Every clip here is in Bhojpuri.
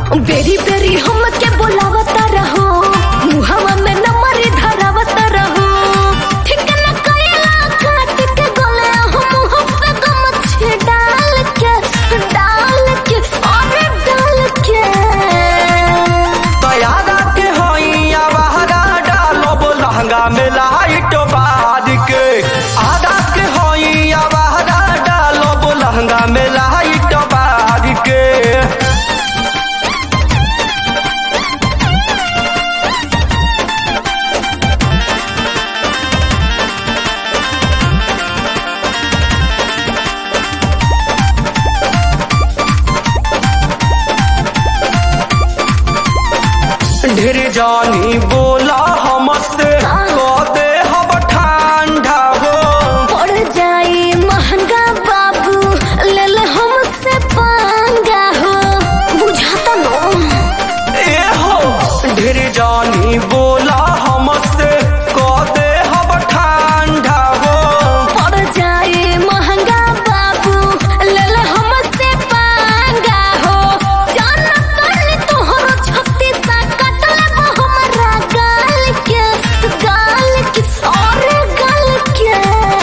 बेरी बेरी हमके बोलावता रहो मुहवा में नंबर धरावत रहो ठीक न कइला काट के गले हम मुंह पे गमछे डाल के डाल के अरे डाल के तैयारा के होइया बहरा डालब लहंगा में लाइट बार के आधा के होइया बहरा डालब लहंगा में लाइट बार के ढेर जानी बोला हमसे कदे हम ठंडा हो पड़ जाई महंगा बाबू ले ले हमसे पांगा हो बुझाता नो ए हो ढेर जानी बोला हमसे कदे हम ठंडा हो पड़ जाए महंगा बाबू ले ले हमसे पांगा हो जाना तनी तोहरो छत्ती सा कट ले हमरा गाल के गाल के और गाल के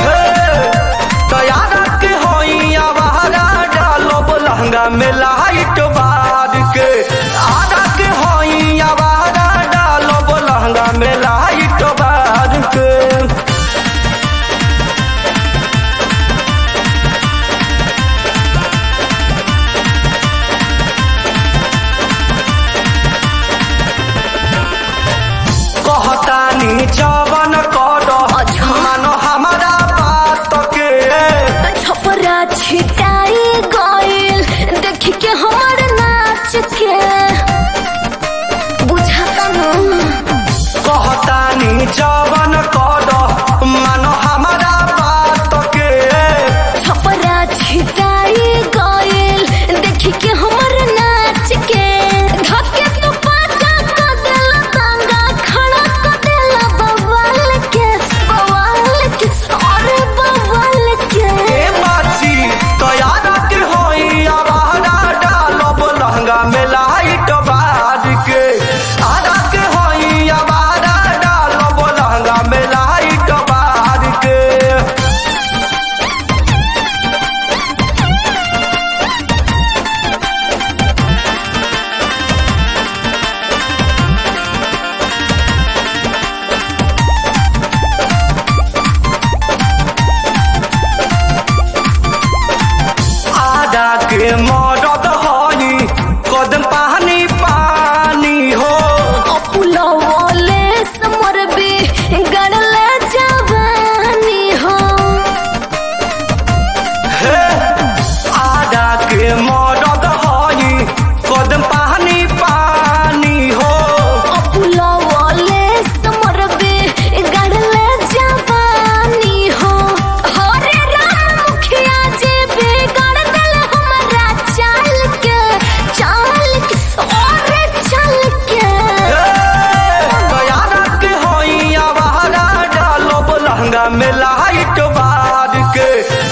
तैयारा के होइया बहरा डालब लहंगा में लाइट बार के आधा के होइया बहरा डालब लहंगा में लाइट बार के कहतानी जवन कर अच्छा। मानो हमारा बात के छपरा छिटाई गइल देख के हमर नाच के बुझाता नो कहतानी जवन कर मानो हमारा बात के छपरा छिटाई गइल देख के हमर नाच के धके तो पाचा क देला तांगा खड़ा क देला बवाल के बवाल के अरे बवाल के ए बाची तैयारा के होई आवारा डालब लहंगा में लाइट बाज के आधा के होई आवारा डालब लहंगा में लाइट बाज के आधा के मदद होई कदम पानी पानी हो अपुलवले समर बे गड़ले जवानी हो हे आधा के मदद होई कदम पानी पानी हो अपुलवले समर बे गड़ले जवानी हो हरे राम मुखिया जी बे गड़ दिल हमरा चाल के चाल के और चल के तैयारा के होई आवारा डालब लहंगा में लाइट बार के